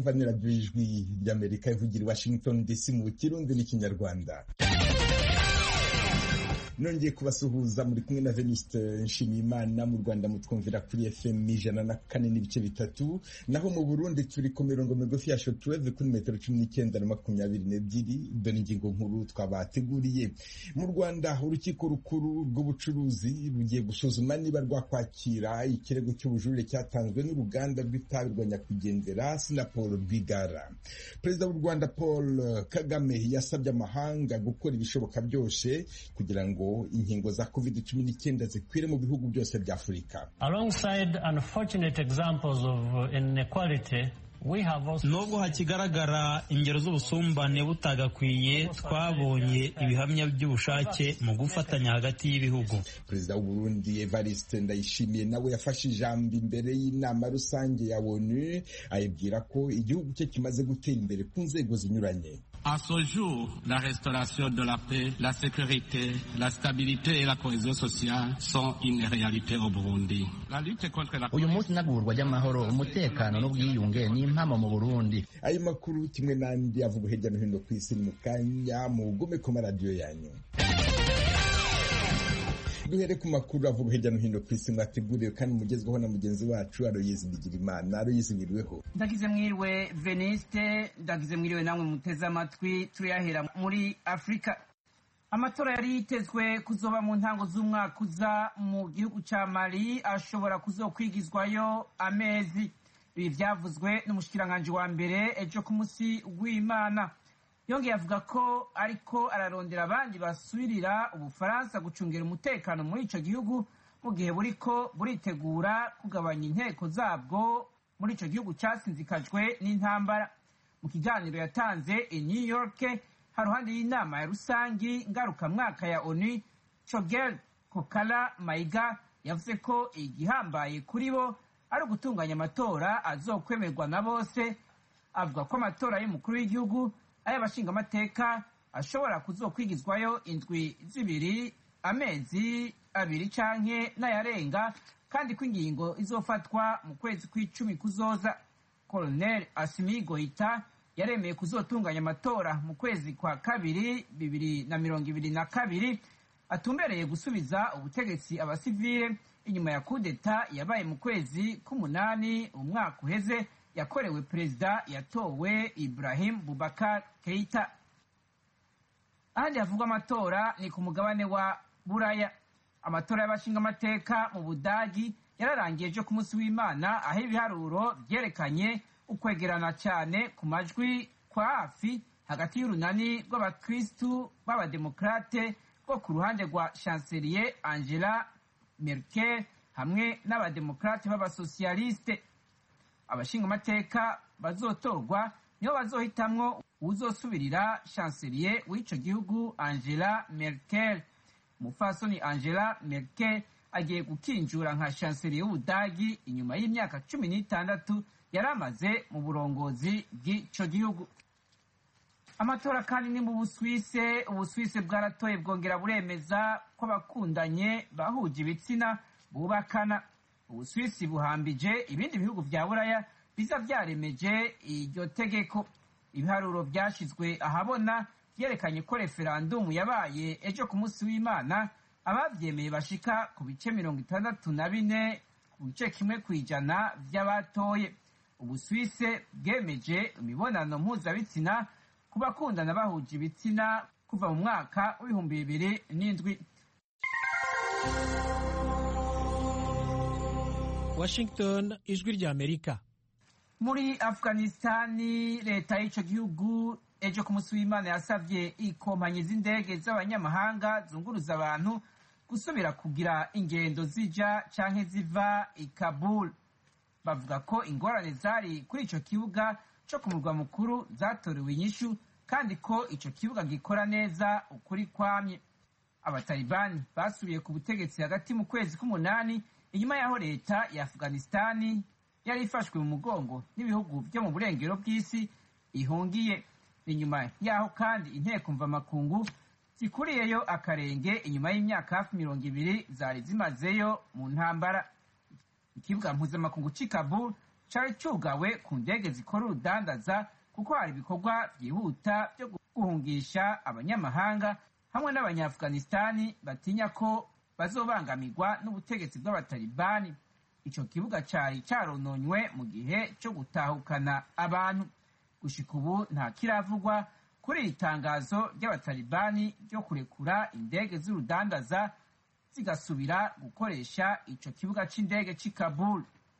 mwumva ni radiyo ijwi ry'amerika ivugira i washington dc mu kirundi n'ikinyarwanda nongeye kubasuhuza muri kumwe na Venuste Nshimiyimana mu Rwanda mutwumvira kuri FM ijana na kane n'ibice bitatu naho mu Burundi turi ku mirongo migufi ya shortwave kuri metero cumi n'icyenda na makumyabiri n'ebyiri dore ingingo nkuru twabateguriye mu Rwanda urukiko rukuru rw'ubucuruzi rugiye gusuzuma niba rwakwakira ikirego cy'ubujurire cyatanzwe n'uruganda rw'itabi rwa nyakwigendera Sinapol Rwigara perezida w'u Rwanda Paul Kagame yasabye amahanga gukora ibishoboka byose kugira ngo inkingo za covid cumi n'icyenda zikwire mu bihugu byose bya afurika alongside unfortunate examples of inequality nubwo hakigaragara ingero z'ubusumbane butagakwiye twabonye ibihamya by'ubushake mu gufatanya hagati y'ibihugu perezida w'uburundi evariste ndayishimiye nawe yafashe ijambo imbere y'inama rusange ya onu ayibwira ko igihugu cye kimaze gutera imbere ku nzego zinyuranye À ce jour, la restauration de la paix, la sécurité, la stabilité et la cohésion sociale sont une réalité au Burundi. La lutte contre la uyu munsi inagurwa ry'amahoro umutekano n'ubwiyunge ni impamo mu burundi ayo makuru kimwe n'andi avuga hirya no hino ku isi mu kanya mugome ku maradiyo yanyu duhere ku makuru avuga hirya no hino ku isi mwateguriwe kandi mugezweho na mugenzi wacu aroyizi bigirimana aroyizi ngiriweho ndagize mwiriwe veniste ndagize mwiriwe namwe muteze amatwi turiyahera muri afurika amatora yari yitezwe kuzoba mu ntango z'umwaka uza mu gihugu ca mali ashobora kuzokwigizwayo amezi ibi vyavuzwe n'umushikiranganji wa mbere ejo ku musi w'imana yongeye avuga ko ariko ararondera abandi basubirira ubufaransa gucungira umutekano muri ico gihugu mu gihe buriko buritegura kugabanya inteko zabwo muri ico gihugu casinzikajwe n'intambara mu kiganiro yatanze i new york haruhande y'inama ya rusangi ngarukamwaka ya onu chogel kokala mayiga yavuze ko igihambaye kuri bo ari ugutunganya amatora azokwemerwa na bose avuga ko amatora y'umukuru w'igihugu ay'abashingamateka ashobora kuzokwigizwayo indwi zibiri amezi abiri canke n'ayarenga kandi ko ingingo izofatwa mu kwezi kw'icumi kuzoza colonel asimi goita yaremeye kuzotunganya amatora mu kwezi kwa kabiri bibiri na mirongo ibiri na kabiri atumbereye gusubiza ubutegetsi abasivile inyuma ya kudeta yabaye mu kwezi k'umunani umwaka uheze yakorewe perezida yatowe ibrahim bubakar keita ahandi havugwa amatora ni ku mugabane wa buraya amatora y'abashingamateka mu budagi yararangiye ejo ku munsi w'imana aho ibiharuro vyerekanye ukwegerana cyane ku majwi kwa hafi hagati y'urunani rw'abakristu b'abademokrate rwo ku ruhande rwa chancelier angela merkel hamwe n'abademokrate b'abasosiyaliste abashingamateka bazotorwa nibo bazohitamwo uzosubirira chancelier w'ico gihugu angela merkel umupfasoni angela merkel agiye gukinjura nka chancelier w'ubudagi inyuma y'imyaka cumi n'itandatu yari amaze mu burongozi bw'ico gihugu amatora kandi ni mu buswise ubuswise bwaratoye bwongera buremeza ko abakundanye bahuje ibitsina bubakana ubuswisi buhambije ibindi bihugu vya buraya biza vyaremeje iryo tegeko ibiharuro vyashizwe ahabona vyerekanye ko referandumu yabaye ejo ku munsi w'imana abavyemeye bashika ku bice mirongo itandatu na bine ku bice kimwe kw'ijana vy'abatoye ubuswise bwemeje imibonano mpuzabitsina ku bakundana bahuje ibitsina kuva mu mwaka w'ibihumbi bibiri n'indwi Washington ijwi rya Amerika muri afghanistani leta y'ico gihugu ejo ku munsi w'imana yasavye ikompanyi z'indege z'abanyamahanga zunguruza abantu gusubira kugira ingendo zija canke ziva i kabul bavuga ko ingorane zari kuri ico kibuga co ku murwa mukuru zatorewe inyishu kandi ko ico kibuga gikora neza ukuri kwamye abatalibani basubiye ku butegetsi hagati mu kwezi k'umunani inyuma y'aho leta ya afghanistani yari ifashwe mu mugongo n'ibihugu byo mu burengero bw'isi ihungiye inyuma y'aho kandi inteko mvamakungu zikuriyeyo akarenge inyuma y'imyaka hafi mirongo ibiri zari zimazeyo mu ntambara ikibuga mpuzamakungu cy'i kabul cari cugawe ku ndege zikora urudandaza kuko hari ibikorwa vyihuta vyo guhungisha abanyamahanga hamwe n'abanyaafghanistani batinya ko bazobangamirwa n'ubutegetsi bw'abatalibani ico kibuga cari carononywe mu gihe co gutahukana abantu gushika ubu nta kiravugwa kuri iri tangazo ry'abatalibani ryo kurekura indege z'urudandaza zigasubira gukoresha ico kibuga c'indege c'i kabul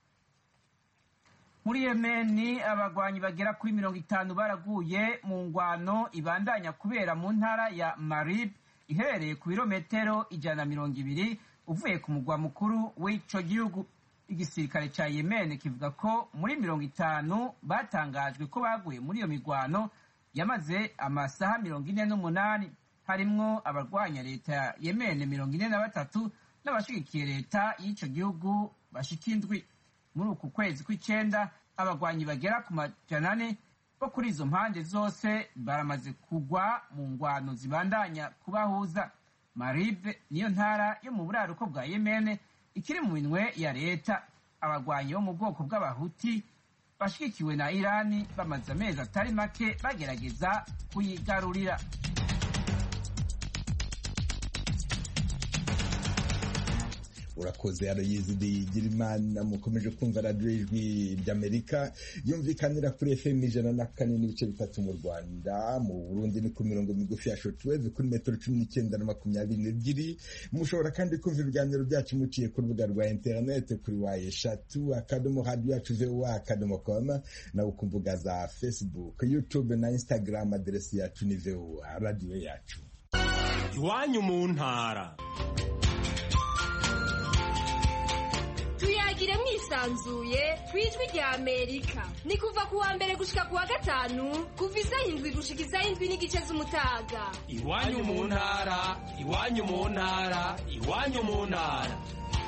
muri yemeni abagwanyi bagera kuri mirongo itanu baraguye mu ngwano ibandanya kubera mu ntara ya marib iherereye ku birometero ijana na mirongo ibiri uvuye ku mugwa mukuru w'ico gihugu igisirikare ca yemen kivuga ko muri mirongo itanu batangajwe ko baguye muri iyo migwano yamaze amasaha mirongo ine n'umunani harimwo abarwanya leta ya yemen mirongo ine na batatu n'abashigikiye leta y'ico gihugu bashika indwi muri uku kwezi kw'icenda abagwanyi bagera ku majana ane bo kuri izo mpande zose baramaze kugwa mu ngwano zibandanya kubahuza maribe niyo ntara yo mu buraruko bwa yemene ikiri mu minwe ya leta abagwanyi bo mu bwoko bw'abahuti bashigikiwe na irani bamaze amezi atari make bagerageza kuyigarurira urakoze arayizidi girimana mukomeje kumva radiyo ijwi ry'amerika yumvikanira kuri fm ijana na kane n'ibice bitatu mu rwanda mu burundi ni ku mirongo migufi ya shotweve kuri metero cumi n'icyenda na makumyabiri n'ebyiri mushobora kandi kumva ibiganiro byacu muciye ku rubuga rwa interinete kuri wa eshatu akadomo radiyo yacu voa akadomo com nawe ku mbuga za facebook youtube na instagram aderesi yacu ni voa radiyo yacu iwanyu mu ntara tuyagire mwisanzuye ku ijwi rya amerika ni kuva ku wa mbere gushika ku wa gatanu kuva isaha indwi gushika isaha indwi n'igice z'umutaga iwanyu mu ntara iwanyu mu ntara iwanyu mu ntara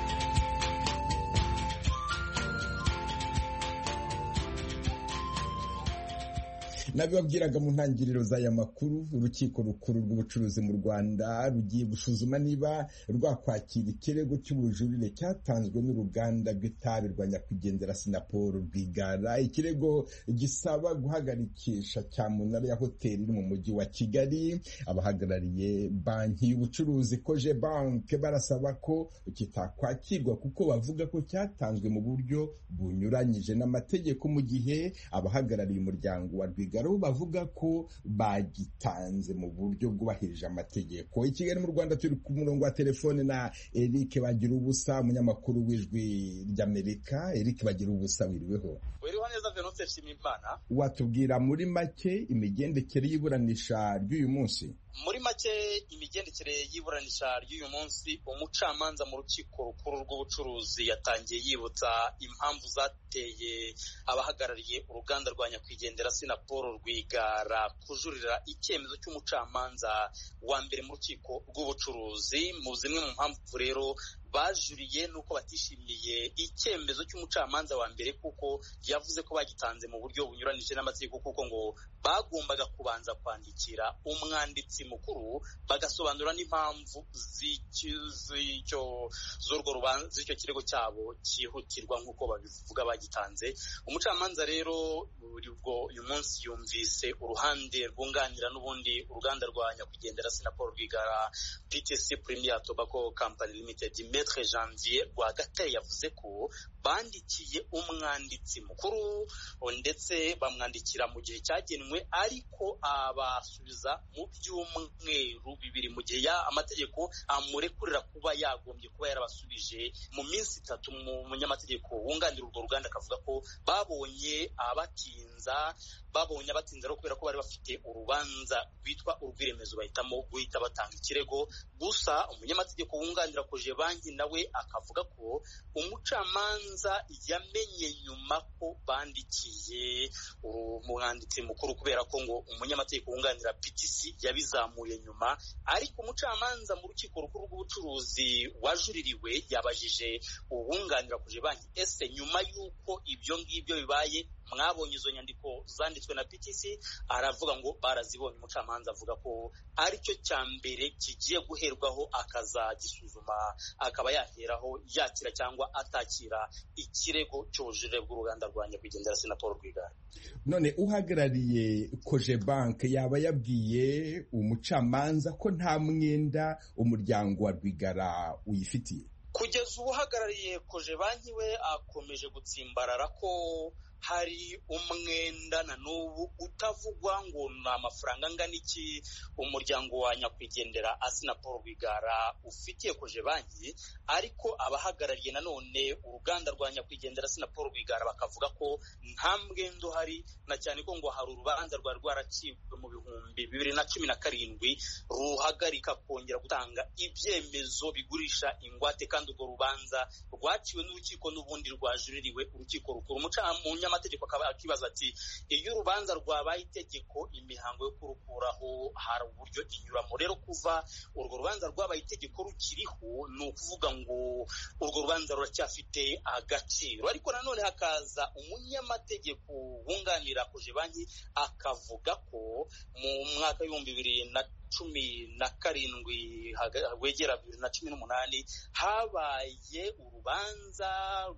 nabibabwiraga mu ntangiriro z'aya makuru urukiko rukuru rw'ubucuruzi mu rwanda rugiye gusuzuma niba rwakwakira ikirego cy'ubujurire cyatanzwe n'uruganda rw'itabi rwa nyakwigendera sinaporo rwigara ikirego gisaba guhagarikisha cyamunara ya hoteli iri mu mujyi wa kigali abahagarariye banki y'ubucuruzi koje banke barasaba ko kitakwakirwa kuko bavuga ko cyatanzwe mu buryo bunyuranyije n'amategeko mu gihe abahagarariye umuryango wa rwigara bo bavuga ko bagitanze mu buryo bwubahirije amategeko i kigali mu rwanda turi ku murongo wa telefone na eric bagira ubusa umunyamakuru w'ijwi ry'amerika eric bagira ubusa wiriweho wiriho neza venutse nshimiyimana watubwira muri make imigendekere y'iburanisha ry'uyu munsi muri make imigendekere y'iburanisha ry'uyu munsi umucamanza mu rukiko rukuru rw'ubucuruzi yatangiye yibutsa impamvu zateye abahagarariye uruganda rwa nyakwigendera sinaporo rwigara kujurira icyemezo cy'umucamanza wa mbere mu rukiko rw'ubucuruzi mu zimwe mu mpamvu rero bajuriye nuko batishimiye icyemezo cy'umucamanza wa mbere kuko yavuze ko bagitanze mu buryo bunyuranije n'amategeko kuko ngo bagombaga kubanza kwandikira umwanditsi mukuru bagasobanura n'impamvu z'icyo kirego cyabo cyihutirwa nk'uko babivuga bagitanze umucamanza rero ubwo uyu munsi yumvise uruhande rwunganira n'ubundi uruganda rwa nyakwigendera sinaporo rwigara ptc premier tobacco company limited Maître Janvier Rwagatare yavuze ko bandikiye umwanditsi mukuru ndetse bamwandikira mu gihe cyagenwe ariko abasubiza mu byumweru bibiri mu gihe amategeko amurekurira kuba yagombye kuba yarabasubije mu minsi itatu mu munyamategeko wunganira urwo ruganda akavuga ko babonye abatinza babonye abatinza kubera ko bari bafite urubanza rwitwa urw'iremezo bahitamo guhita batanga ikirego gusa umunyamategeko wunganira koje banki nawe akavuga ko umucamanza yamenye nyuma ko bandikiye umwanditsi mukuru kubera ko ngo umunyamategeko wunganira PTC yabizamuye nyuma ariko umucamanza mu rukiko rukuru rw'ubucuruzi wajuririwe yabajije uwunganira kuje banki ese nyuma y'uko ibyo ngibyo bibaye mwabonye izo nyandiko zanditswe na PTC aravuga ngo barazibonye umucamanza avuga ko aricyo cya mbere kigiye guherwaho akazagisuzuma akaba yaheraho yakira cyangwa atakira ikirego cy'ubujurire bw'uruganda rwa nyakwigendera sena paul rwigara none uhagarariye koje banke yaba yabwiye umucamanza ko nta mwenda umuryango wa rwigara uyifitiye kugeza ubu uhagarariye koje banki we akomeje gutsimbarara ko hari umwenda na n'ubu utavugwa ngo ni amafaranga angana iki umuryango wa nyakwigendera asina paul rwigara ufitiye koje banki ariko abahagarariye nanone uruganda rwa nyakwigendera asina paul rwigara bakavuga ko nta mwenda uhari na cyane ko ngo hari urubanza rwari rwaracibwe mu bihumbi bibiri na cumi na karindwi ruhagarika kongera gutanga ibyemezo bigurisha ingwate kandi urwo rubanza rwaciwe n'urukiko n'ubundi rwajuririwe urukiko rukuru umunyamategeko akaba akibaza ati iyo urubanza rwabaye itegeko imihango yo kurukuraho hari uburyo inyuramo rero kuva urwo rubanza rwabaye itegeko rukiriho ni ukuvuga ngo urwo rubanza ruracyafite agaciro ariko nanone hakaza umunyamategeko wunganira koje banki akavuga ko mu mwaka w'ibihumbi bibiri na cumi na karindwi wegera bibiri na cumi n'umunani habaye urubanza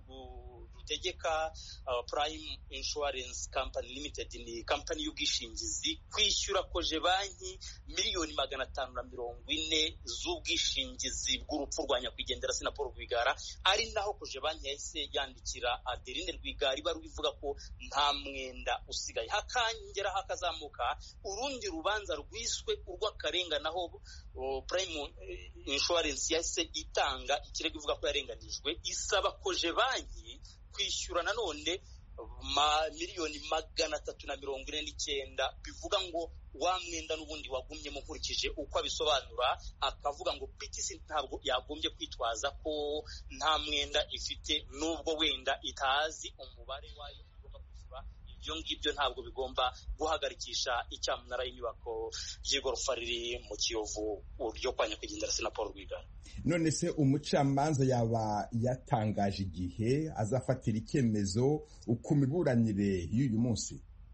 rutegeka Prime Insurance Company Limited ni kampani y'ubwishingizi kwishyura koje banki miliyoni magana atanu na mirongo ine z'ubwishingizi bw'urupfu rwa nyakwigendera sena paul rwigara ari naho koje banki yahise yandikira adeline rwigara ibaruwa ivuga ko nta mwenda usigaye hakangera hakazamuka urundi rubanza rwiswe urw'akarengane aho Prime Insurance yahise itanga ikirego ivuga ko yarenganijwe isaba koje banki kwishyura nanone miliyoni magana atatu na mirongo ine n'icyenda bivuga ngo wa mwenda n'ubundi wagumyemo nkurikije uko abisobanura akavuga ngo PTC ntabwo yagombye kwitwaza ko nta mwenda ifite n'ubwo wenda itazi umubare wayo igomba kwishyura ibyo ngibyo ntabwo bigomba guhagarikisha icyamunara y'inyubako y'igorofa riri mu kiyovu ryo kwa nyakwigendera sena paul rwigara none se umucamanza yaba yatangaje igihe azafatira icyemezo ku miburanire y'uyu munsi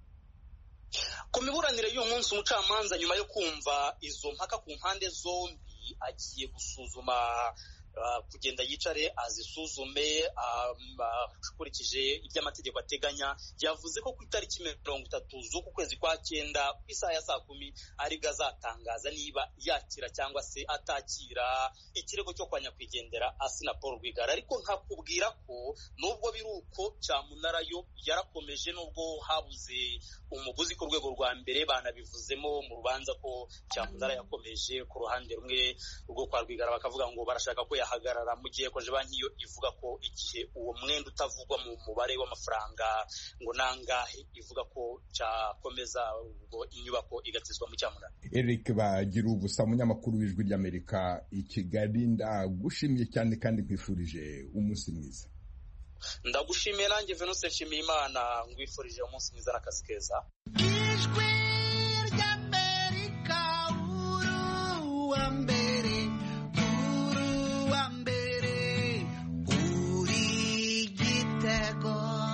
ku miburanire y'uyu munsi umucamanza nyuma yo kumva izo mpaka ku mpande zombi agiye gusuzuma kugenda yicare azisuzume akurikije ibyo amategeko ateganya yavuze ko ku itariki mirongo itatu z'uku kwezi kwa cyenda ku isaha ya saa kumi aribwo azatangaza niba yakira cyangwa se atakira ikirego cyo kwa nyakwigendera asina paul rwigara ariko nkakubwira ko nubwo biri uko cyamunara yo yarakomeje nubwo habuze umuguzi ku rwego rwa mbere banabivuzemo mu rubanza ko cyamunara yakomeje ku ruhande rumwe rwo kwa rwigara bakavuga ngo barashaka ko yahagarara mu gihe koje banki yo ivuga ko igihe uwo mwenda utavugwa mu mubare w'amafaranga ngo nangahe ivuga ko cyakomeza ubwo inyubako igatizwa mu cyamunara Eric bagira ubusa umunyamakuru w'ijwi ry'Amerika i Kigali ndagushimiye cyane kandi nkwifurije umunsi mwiza ndagushimiye nanjye Venuse Nshimiyimana ngwifurije umunsi mwiza n'akazi keza ijwi ry'Amerika uruwa mbere uruwa mbere uri igitego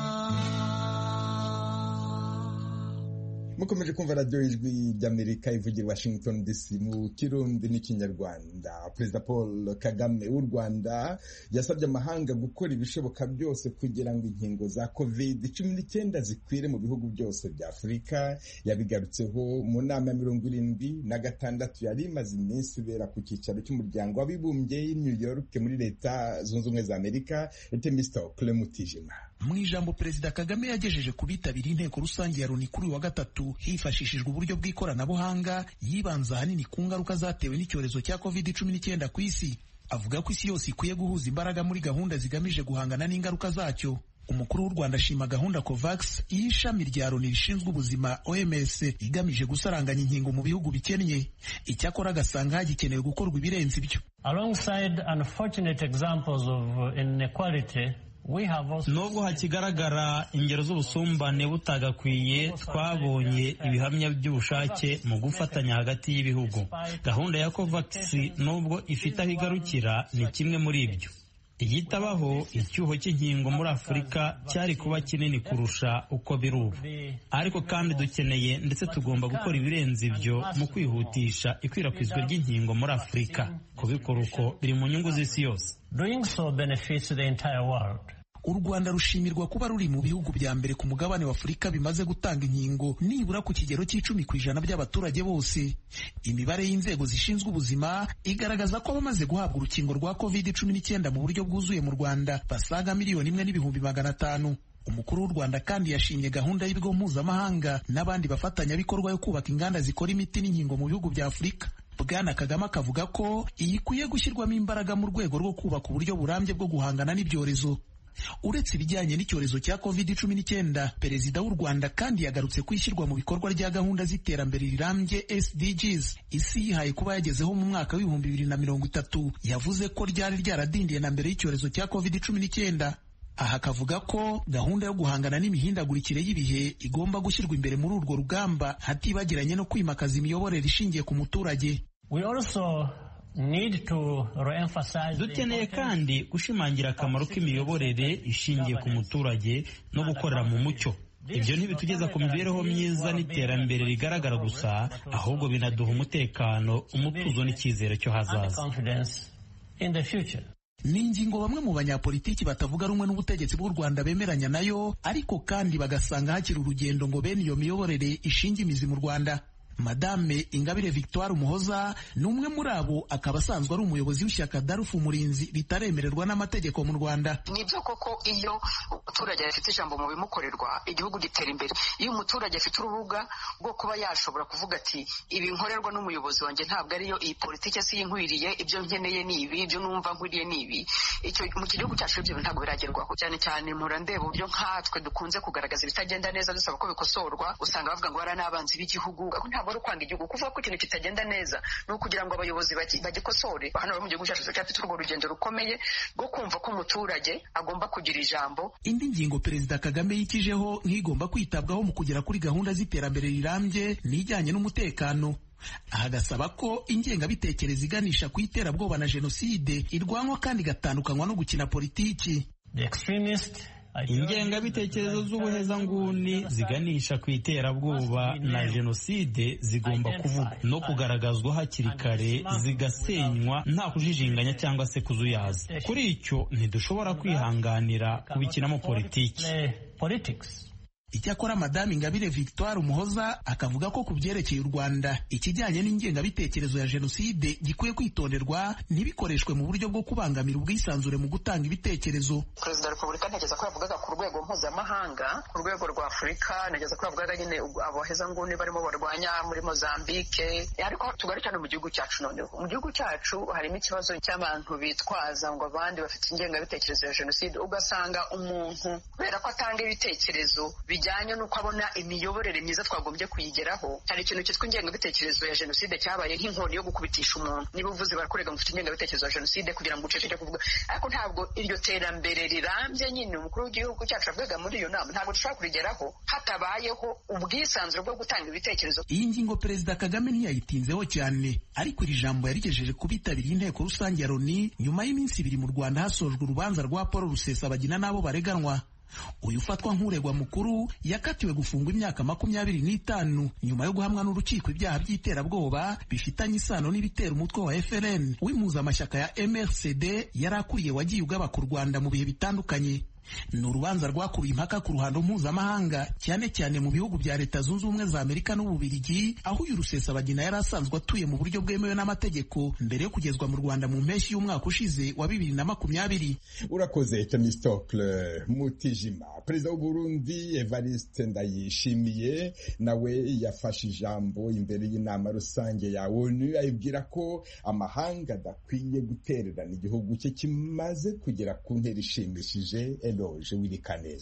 mukomeje kumva radiyo ijwi ry'amerika ivugira washington dc mu kirundi n'ikinyarwanda perezida paul kagame w'u rwanda yasabye amahanga gukora ibishoboka byose kugira ngo inkingo za covid cumi n'icyenda zikwire mu bihugu byose bya afurika yabigarutseho mu nama ya mirongo irindwi na gatandatu yari imaze iminsi ibera ku cyicaro cy'umuryango w'abibumbye i new york muri leta zunze ubumwe za amerika etemisto clemutijima mu ijambo perezida kagame yagejeje ku bitabiriye inteko rusange ya loni kuri uyu wa gatatu hifashishijwe uburyo bw'ikoranabuhanga yibanze ahanini ku ngaruka zatewe n'icyorezo cya covid cumi n'icyenda ku isi avuga ko isi yose ikwiye guhuza imbaraga muri gahunda zigamije guhangana n'ingaruka zacyo umukuru w'u rwanda ashima gahunda covax y'ishami rya loni rishinzwe ubuzima oms igamije gusaranganya inkingo mu bihugu bikennye icyakora agasanga hagikenewe gukorwa ibirenze ibyo alongside unfortunate examples of inequality nubwo hakigaragara ingero z'ubusumbane butagakwiye twabonye ibihamya by'ubushake mu gufatanya hagati y'ibihugu gahunda ya covax nubwo ifite aho igarukira ni kimwe muri ibyo iyo itabaho icyuho cy'inkingo muri afurika cyari kuba kinini kurusha uko biri ubu ariko kandi dukeneye ndetse tugomba gukora ibirenze ibyo mu kwihutisha ikwirakwizwa ry'inkingo muri afurika kubikora uko biri mu nyungu z'isi yose Doing so benefits the entire world. u rwanda rushimirwa kuba ruri mu bihugu bya mbere ku mugabane wa afurika bimaze gutanga inkingo nibura ku kigero cy'icumi ku ijana by'abaturage bose imibare y'inzego zishinzwe ubuzima igaragaza ko abamaze guhabwa urukingo rwa covid cumi n'icyenda mu buryo bwuzuye mu rwanda basaga miliyoni imwe n'ibihumbi magana atanu umukuru w'u rwanda kandi yashimye gahunda y'ibigo mpuzamahanga n'abandi bafatanyabikorwa yo kubaka inganda zikora imiti n'inkingo mu bihugu bya afurika bwana kagame akavuga ko iyi ikwiye gushyirwamo imbaraga mu rwego rwo kubaka uburyo burambye bwo guhangana n'ibyorezo uretse ibijyanye n'icyorezo cya covid cumi n'icyenda perezida w'u rwanda kandi yagarutse ku ishyirwa mu bikorwa rya gahunda z'iterambere rirambye sdgs isi yihaye kuba yagezeho mu mwaka w'ibihumbi bibiri na mirongo itatu yavuze ko ryari ryaradindiye na mbere y'icyorezo cya covid cumi n'icyenda aha akavuga ko gahunda yo guhangana n'imihindagurikire y'ibihe igomba gushyirwa imbere muri urwo rugamba hatibagiranye no kwimakaza imiyoborere ishingiye ku muturage We also need to re-emphasize the dukeneye kandi gushimangira akamaro k'imiyoborere ishingiye ku muturage no gukorera mu mucyo ibyo ntibitugeza ku mibereho myiza n'iterambere rigaragara gusa ahubwo binaduha umutekano umutuzo n'icyizere cyo and hazaza confidence in the future. ni ingingo bamwe mu banyapolitiki batavuga rumwe n'ubutegetsi bw'u rwanda bemeranya nayo ariko kandi bagasanga hakiri urugendo ngo bene iyo miyoborere ishinge imizi mu rwanda madame ingabire victoire umuhoza ni umwe muri abo akaba asanzwe ari umuyobozi w'ishyaka darufu umurinzi ritaremererwa n'amategeko mu rwanda ni byo koko iyo umuturage afite ijambo mu bimukorerwa igihugu gitera imbere iyo umuturage afite urubuga rwo kuba yashobora kuvuga ati ibi nkorerwa n'umuyobozi wanjye ntabwo ariyo iyi politiki si inkwiriye ibyo nkeneye ni ibi ibyo numva nkwiriye ni ibi icyo mu gihugu cyacu ibyo bintu ntabwo biragerwaho cyane cyane mpora ndeba uburyo nkatwe dukunze kugaragaza ibitagenda neza dusaba ko bikosorwa usanga bavuga ngo bara n'abanzi b'igihugu ntabwo ari ukwanga igihugu kuvuga ko ikintu kitagenda neza ni ukugira ngo abayobozi bagi- bagikosore hano mu gihugu cyacu turacyafite urwo rugendo rukomeye rwo kumva ko umuturage agomba kugira ijambo indi ngingo perezida kagame yikijeho nk'igomba kwitabwaho mu kugera kuri gahunda z'iterambere rirambye n'ijyanye n'umutekano aha agasaba ko ingengabitekerezo iganisha ku iterabwoba na jenoside irwanywa kandi igatandukanywa no gukina politiki The extremist ingengabitekerezo z'ubuhezanguni ziganisha ku iterabwoba na jenoside zigomba kuvugwa no kugaragazwa hakiri kare zigasenywa nta kujijinganya cyangwa se kuzuyaza kuri icyo ntidushobora kwihanganira kubikinamo politiki politics. icyakora madame ingabire victoire umuhoza akavuga ko ku byerekeye u rwanda ikijyanye n'ingengabitekerezo ya jenoside gikwiye kwitonderwa ntibikoreshwe mu buryo bwo kubangamira ubwisanzure mu gutanga ibitekerezo perezida wa repubulika ntegeza ko yavugaga ku rwego mpuzamahanga ku rwego rwa afurika ntegeza ko yavugaga nyine abahezanguni barimo barwanya muri mozambike ariko tugaruke hano mu gihugu cyacu noneho mu gihugu cyacu harimo ikibazo cy'abantu bitwaza ngo abandi bafite ingengabitekerezo ya jenoside ugasanga umuntu kubera ko atanga ibitekerezo bijyanye n'uko abona imiyoborere myiza twagombye kuyigeraho hari ikintu cyitwa ingengabitekerezo ya jenoside cyabaye nk'inkoni yo gukubitisha umuntu niba uvuze barakurega ngo ufite ingengabitekerezo ya jenoside kugira ngo uceceke kuvuga ariko ntabwo iryo terambere rirambye nyine umukuru w'igihugu cyacu avugaga muri iyo nama ntabwo dushobora kurigeraho hatabayeho ubwisanzure bwo gutanga ibitekerezo iyi ngingo perezida kagame ntiyayitinzeho cyane ariko iri jambo yarigejeje ku bitabiriye inteko rusange ya loni nyuma y'iminsi ibiri mu rwanda hasojwe urubanza rwa paul rusesabagina n'abo bareganwa uyu ufatwa nk'uregwa mukuru yakatiwe gufungwa imyaka makumyabiri n'itanu nyuma yo guhamwa n'urukiko ibyaha by'iterabwoba bifitanye isano n'ibitera umutwe wa FLN w'impuzamashyaka ya MRCD yari akuriye wagiye ugabaka u Rwanda mu bihe bitandukanye ni urubanza rwakuruye impaka ku ruhando mpuzamahanga cyane cyane mu bihugu bya leta zunze ubumwe za amerika n'ububirigi aho uyu rusesabagina yari asanzwe atuye mu buryo bwemewe n'amategeko mbere yo kugezwa mu rwanda mu mpeshyi y'umwaka ushize wa bibiri na makumyabiri urakoze temistocle mutijima perezida w'uburundi evariste ndayishimiye nawe yafashe ijambo imbere y'inama rusange ya onu ayibwira ko amahanga adakwiye gutererana igihugu cye kimaze kugera ku ntera ishimishije eloge wirikaneza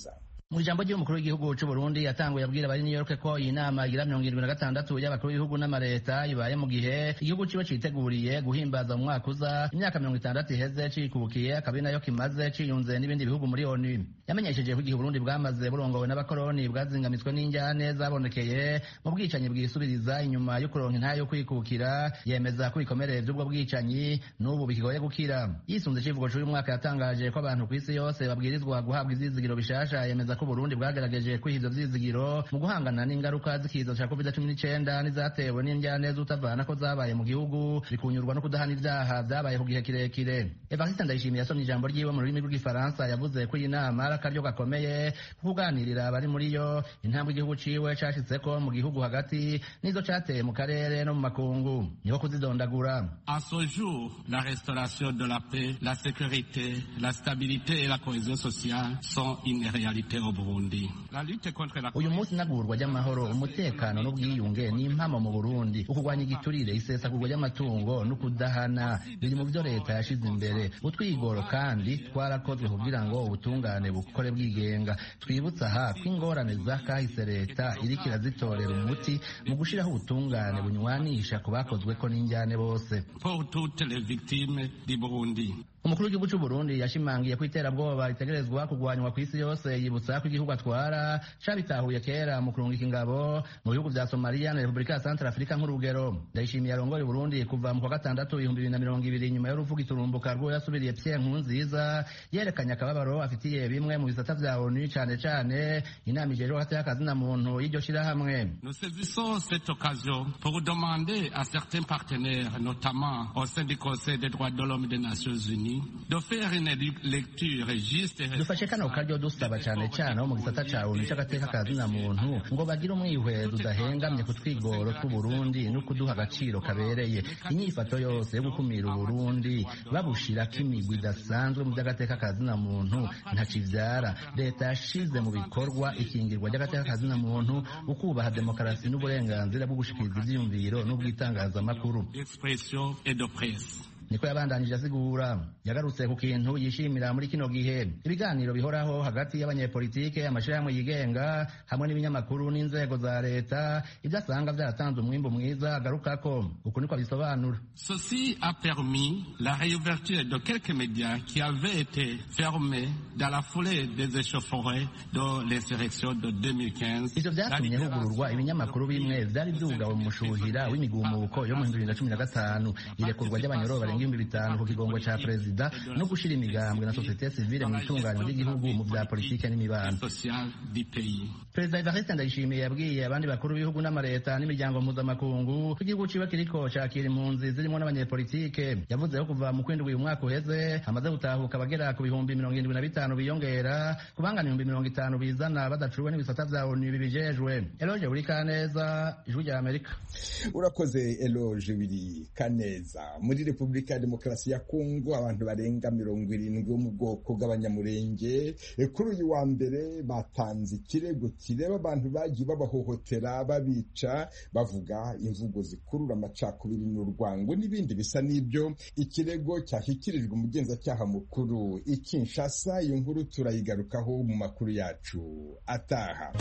mu ijambo ry'umukuru w'igihugu cy'u Burundi yatanguye abwira abari New York ko iyi nama igira mirongo irindwi na gatandatu y'abakuru b'ibihugu n'amareta ibaye mu gihe igihugu kiba citeguriye guhimbaza mu mwaka uza imyaka mirongo itandatu iheze cikubukiye akaba nayo kimaze ciyunze n'ibindi bihugu muri ONU yamenyesheje ko igihe Burundi bwamaze burongowe n'abakoroni bwazingamitswe n'injyane zabonekeye mu bwicanyi bwisubiriza inyuma yo kuronka intayo yo kwikukira yemeza ko ibikomere vy'ubwo bwicanyi n'ubu bikigoye gukira yisunze icivugo c'uyu mwaka yatangaje ko abantu kw'isi yose babwirizwa guhabwa ivyizigiro bishasha yemeza ko Burundi bwagerageje kwiha ivyo vyizigiro mu guhangana n'ingaruka z'ikiza ca covid cumi n'icenda n'izatewe n'indyane z'utavana ko zabaye mu gihugu bikunyurwa no kudahana ivyaha vyabaye ku gihe kirekire evariste ndayishimiye yasomye ijambo ryiwe mu rurimi rw'igifaransa yavuze ko iyi nama ari akaryo gakomeye ko kuganirira abari muri yo intambwe igihugu ciwe cashitseko mu gihugu hagati n'izo cateye mu karere no mu makungu niho kuzidondagura À ce jour, la restauration de la paix, la sécurité, la stabilité et la cohésion sociale sont une réalité au Burundi. La lutte contre la uyu munsi inagurwa ry'amahoro umutekano n'ubwiyunge ni impamo mu burundi ukurwanya igiturire isesagurwa ry'amatungo no kudahana biri mu byo leta yashize imbere utwigoro kandi twarakozwe kugira ngo ubutungane bukore bwigenga twibutsa aha ko ingorane za kahise leta iriko irazitorera umuti mu gushiraho ubutungane bunywanisha ku bakozweko n'injyane bose pour toutes les victimes du Burundi. umukuru w'igihugu cy'u Burundi yashimangiye ko iterabwoba ritegerezwa kurwanywa ku isi yose yibutsa ko igihugu atwara cabitahuye kera mu kurungika ingabo mu bihugu vya Somalia na Repubulika ya Central Africa nk'urugero ndayishimiye arongoye Burundi kuva mu kwa gatandatu ibihumbi bibiri na mirongo ibiri nyuma y'uruvuga iturumbuka rw'uwo yasubiriye Pierre Nkurunziza yerekanye akababaro afitiye bimwe mu bisata vya ONU cane cane inama ijejwe hagati y'akazina muntu y'iryo shirahamwe Nous saisissons cette occasion pour demander à certains partenaires, notamment au sein du Conseil des droits de l'homme des Nations Unies, de faire une lecture juste et dufashe kano karyo dusaba cane cane abo mu gisata ca ONU c'agateka ka zina muntu ngo bagire umwihwezo udahengamye ku twigoro tw'uburundi no kuduha agaciro kabereye inyifato yose yo gukumira uburundi babushirako imigwi idasanzwe mu vy'agateka ka zina muntu ntacivyara leta yashize mu bikorwa ikingirwa ry'agateka ka zina muntu ukubaha demokarasi n'uburenganzira bwo gushikiriza ivyiyumviro n'ubwitangazamakuru d'expression et de presse. niko yabandanije asigura yagarutse ku kintu yishimira muri kino gihe ibiganiro bihoraho hagati y'abanyepolitike amashirahamwe yigenga hamwe n'ibinyamakuru n'inzego za leta ibyo asanga vyaratanze umwimbu mwiza agarukako uku niko abisobanura Ceci a permis la réouverture de quelques médias qui avaient été fermés dans la foulée des échauffourées de l'insurrection de 2015. ivyo vyatumye hugururwa ibinyamakuru bimwe vyari vyugawe mu mushuhira w'imigumuko yo mu bihumbi bibiri na cumi na gatanu irekurwa ry'abanyoro barenga ibihumbi bitanu ku kigongo ca perezida no gushira imigambwe na sosiyete sivile mu itunganywa ry'igihugu mu vya politike n'imibano social du pays. perezida evariste ndayishimiye yabwiye abandi bakuru b'ibihugu n'amareta n'imiryango mpuzamakungu ko igihugu ciwe kiriko cakira impunzi zirimwo n'abanyepolitike yavuze ko kuva mu kwindwi uyu mwaka uheze hamaze gutahuka abagera ku bihumbi mirongo irindwi na bitanu biyongera ku bangana ibihumbi mirongo itanu bizana badacuwe n'ibisata vya onu bibijejwe eloge buri kaneza ijwi rya amerika urakoze eloge biri kaneza muri repubulika ya demokarasi ya kongo abantu barenga mirongo irindwi bo mu bwoko bw'abanyamurenge kuri uyu wa mbere batanze ikirego kireba abantu bagiye babahohotera babica bavuga imvugo zikurura amacakubiri n'urwango n'ibindi bisa n'ibyo ikirego cyashyikirijwe umugenzacyaha mukuru i Kinshasa iyo nkuru turayigarukaho mu makuru yacu ataha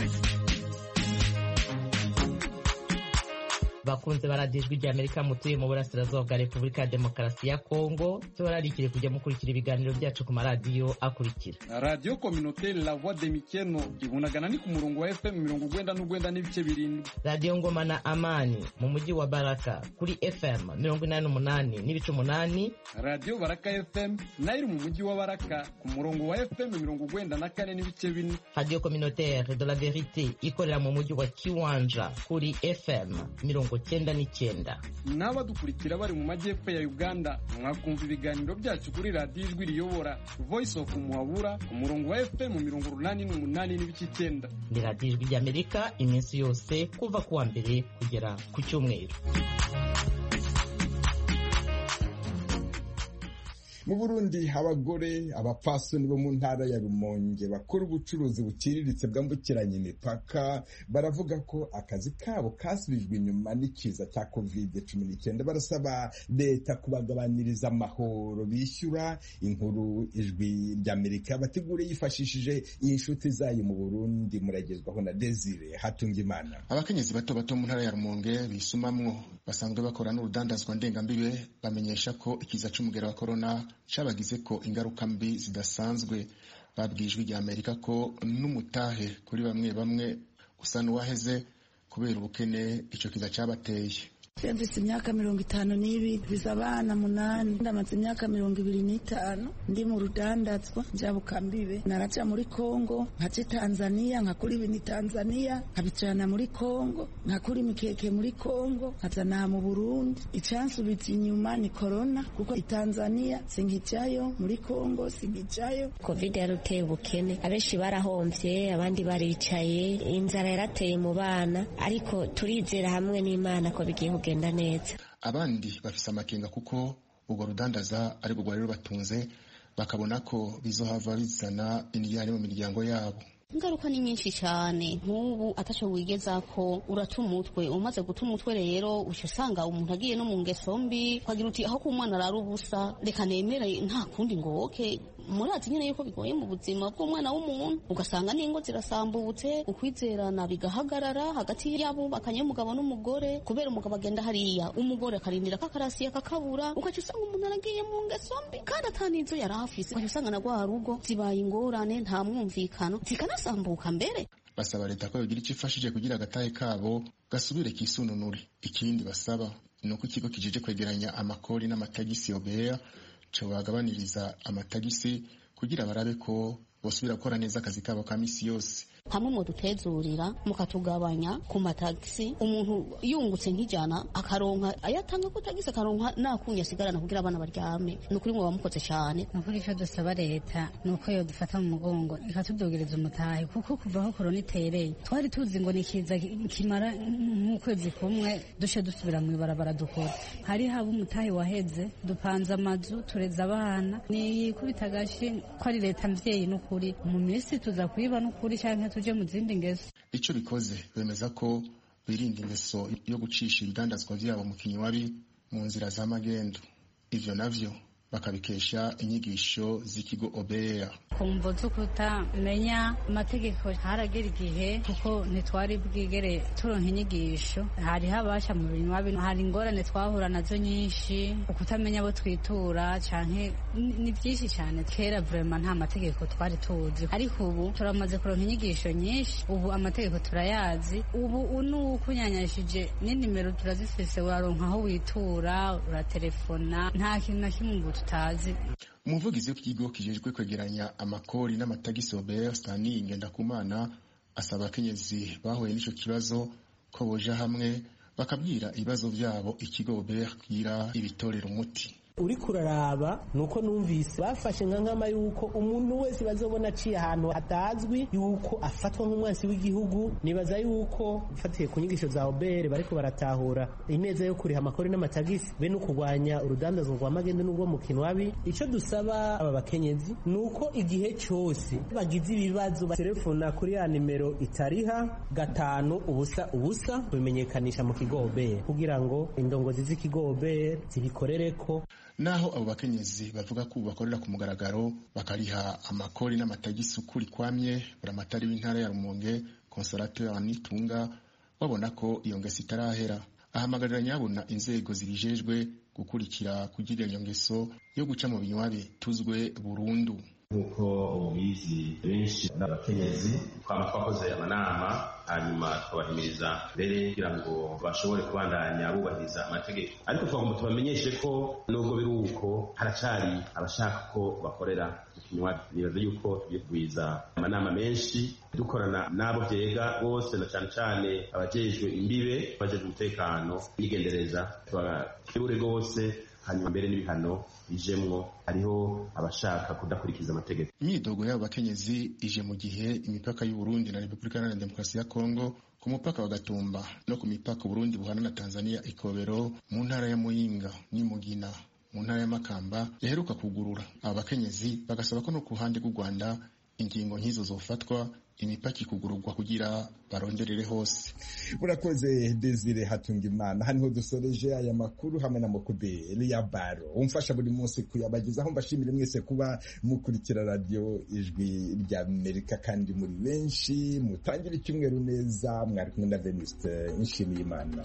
bakunze baradijwe rya amerika mutuye mu burasirazuba bwa repubulika ya demokarasi ya kongo cyo bararikire kujya mukurikira ibiganiro byacu ku maradiyo akurikira radiyo kominoteri la voix de mikeno ibunagana ni ku murongo wa fm mirongo ugwenda n'ugwenda n'ibice birindwi radiyo ngoma na amani mu mujyi wa baraka kuri fm mirongo inani n'umunani n'ibice umunani radiyo baraka fm nayo iri mu mujyi wa baraka ku murongo wa fm mirongo ugwenda na kane n'ibice bine radiyo kominoteri de la verite ikorera mu mujyi wa kiwanja kuri fm mirongo cyenda n'icyenda n'abadukurikira bari mu majyepfo ya uganda mwakumva ibiganiro byacu kuri radiyo ijwi riyobora voice of muhabura ku murongo wa fm mirongo urunani n'umunani n'ibice icyenda ni radiyo ijwi ry'amerika iminsi yose kuva ku wa mbere kugera ku cyumweru mu burundi abagore abapfasoni bo mu ntara ya rumonge bakora ubucuruzi buciriritse bwambukiranya imipaka baravuga ko akazi kabo kasubijwe inyuma n'ikiza cya covid cumi n'icyenda barasaba leta kubagabaniriza amahoro bishyura inkuru ijwi ry'amerika bategure yifashishije iyi nshuti zayo mu burundi muragezwaho na desire hatungimana abakenyezi bato bato mu ntara ya rumonge bisumamwo basanzwe bakora n'urudandazwa ndengambibe bamenyesha ko ikiza c'umugera wa korona cabagize ko ingaruka mbi zidasanzwe babwijwe rya amerika ko n'umutahe kuri bamwe bamwe usa n'uwaheze kubera ubukene ico kiza cabateye mfise imyaka mirongo itanu n'ibiri mfise abana munani ndamaze imyaka mirongo ibiri n'itanu ndi mu rudandazwa njabukambibe naraja muri kongo nkaja tanzaniya nkakura ibintu tanzaniya nkabijana muri kongo nkakura imikeke muri kongo nkazana mu burundi icansubiza inyuma ni korona kuko itanzaniya sinkijayo muri kongo sinkijayo covid yaruteye ubukene abenshi barahomvye abandi baricaye inzara yarateye mu bana ariko turizera hamwe n'imana ko bigiye kugenda neza abandi bafise amakenga kuko urwo rudandaza ariko rwari rubatunze bakabona ko bizohava bizana indiyane mu miryango yabo ingaruka ni nyinshi cyane nk'ubu ataco wigeza ko urata umutwe umaze guta umutwe rero uca usanga umuntu agiye no mu ngeso mbi ukagira uti aho k'umwana arara ubusa reka nemere nta kundi ngo woke murazi nyine yuko bigoye mu buzima bw'umwana w'umuntu ugasanga n'ingo zirasambutse ukwizerana bigahagarara hagati y'abubakanye umugabo n'umugore kubera umugabo agenda hariya umugore akarindira ko akarasiye kakabura ugaca usanga umuntu aragiye mu ngeso mbi kandi atanizo yari afise ugaca usanga na rwa rugo zibaye ingorane nta mwumvikano zikanasambuka mbere basaba leta ko yogira icyo ifashije kugira agatahe kabo gasubire kisununure ikindi basaba ni uko ikigo kijeje kwegeranya amakori n'amatagisi obeya co bagabaniriza amatagisi kugira barabe ko bosubira gukora neza akazi kabo ka misi yose hamwe mu dutezurira mukatugabanya ku matagisi umuntu yungutse nk'ijana akaronka ayatanga ku tagisi akaronka nakunya asigarana kugira abana baryame ni ukuri mwe bamukoze cyane ni ukuri icyo dusaba leta ni uko yo dufata mu mugongo ikatudogereza umutahe kuko kuva aho korona itereye twari tuzi ngo ni kiza kimara nk'ukwezi kumwe dushe dusubira mu ibarabara dukora hari haba umutahe waheze dupanze amazu tureza abana ni kubita agashi ko ari leta mvyeyi n'ukuri mu minsi tuza kuyiba n'ukuri canke tuje mu zindi ngeso ico bikoze bemeza ko birinda ingeso yo gucisha ibidandazwa vyabo mu kinywabi mu nzira za magendo ivyo navyo bakabikesha inyigisho z'ikigo obeya kumvo zo kutamenya amategeko haragera igihe kuko ntitwari bwigere turonka inyigisho hari habasha mu binywabi hari ingorane twahura nazo nyinshi ukutamenya abo twitura canke ni byinshi cyane kera vrema nta mategeko twari tuzi ariko ubu turamaze kuronka inyigisho nyinshi ubu amategeko turayazi ubu nukunyanyashije n'inimero turazifise uraronka aho witura uraterefona nta kintu na kimwe ubu tutazi umuvugizi w'ikigo kijejwe kwegeranya amakori n'amatagisi obert stani ngendakumana asaba abakenyezi bahuye n'ico kibazo ko boja hamwe bakabwira ibibazo vyabo ikigo obert kugira ibitorera umuti uri kuraraba nuko numvise bafashe nka nkama yuko umuntu wese bazobona aciye ahantu hatazwi yuko afatwa nk'umwansi w'igihugu nibaza yuko ufatiye ku nyigisho za obere bariko baratahura ineza yo kuriha amakori n'amatagisi be no kurwanya urudandazwa rwa magende n'ubwo mu kinwabi ico dusaba aba bakenyezi nuko igihe cose bagize ibibazo baterefona kuri ya nimero itariha gatanu ubusa ubusa kubimenyekanisha mu kigo obere kugira ngo indongozi z'ikigo obere zibikorereko naho abo bakenyezi bavuga ko bakorera ku mugaragaro bakariha amakori n'amatagisi ukuri kwamye buramatari w'intara ya rumonge consolateur nitunga babona ko iyo ngeso itarahera ahamagarira nyabona inzego zibijejwe gukurikira kugira iyo ngeso yo guca mu binywabi tuzwe burundu nk'uko ubizi benshi n'abakenyezi twaba twakoze amanama hanyuma tukabahimiriza mbere kugira ngo bashobore kubandanya bubahiriza amategeko ariko twagomba tubamenyeshe ko nubwo biri uko haracari abashaka ko bakorera ikinywabi nibaza yuko tugiye kugwiza amanama menshi dukorana n'abo vyega bose na cane cane abajejwe imbibe abajejwe umutekano n'igendereza tubakebure rwose hanyuma mbere n'ibihano bijemwo hariho abashaka kudakurikiza amategeko imyidogo y'abo bakenyezi ije mu gihe imipaka y'u Burundi na Repubulika Iharanira Demokarasi ya Kongo ku mupaka wa Gatumba no ku mipaka Burundi buhana na Tanzania ikobero mu ntara ya Muyinga n'Imugina mu ntara y'amakamba yaheruka kugurura aba bakenyezi bagasaba ko no ku ruhande rw'u rwanda ingingo nk'izo zofatwa imipaka ikugururwa kugira baronderere hose urakoze desire hatunga imana haniho dusoreje aya makuru hamwe na mokuberi ya baro umfasha buri munsi kuyabagezaho mbashimire mwese kuba mukurikira radiyo ijwi rya amerika kandi muri benshi mutangira icyumweru neza mwari kumwe na venuste nshimiye imana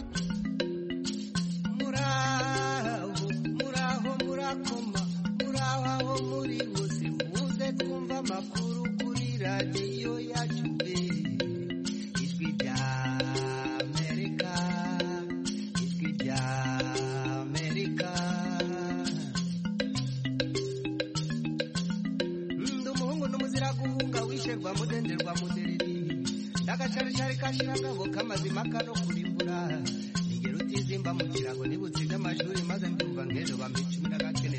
muraho muraho murakoma muraho aho muri bose muze twumva amakuru kuri radiyo yacu be ijwi rya amerika ijwi rya amerika ndi umuhungu n'umuzira guhunga wisherwa mudenderwa mudereri ndagacarishari kashiragabo k'amazima kano kurimbura ningero utizimba mu kirago nibutsinda amashuri maze ndumva nk'ejo bamenya